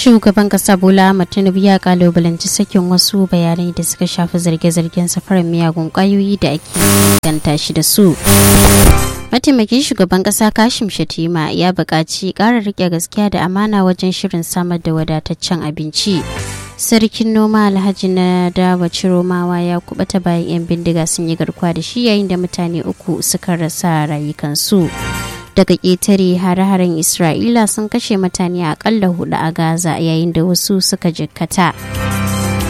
shugaban kasa bola tinubu ya kalubalanci sakin wasu bayanai da suka shafi zarge-zargen safarar miyagun kwayoyi da ake ganta shi da su mataimakin shugaban kasa kashim shatima ya buƙaci ƙara rike gaskiya da amana wajen shirin samar da wadataccen abinci sarkin noma alhaji na dawa ciromawa ya kubata bayan 'yan bindiga sun yi garkuwa da shi yayin da mutane uku suka rasa rayukansu daga ƙetare hare-haren isra'ila sun kashe mutane akalla hudu a gaza yayin da wasu suka jikkata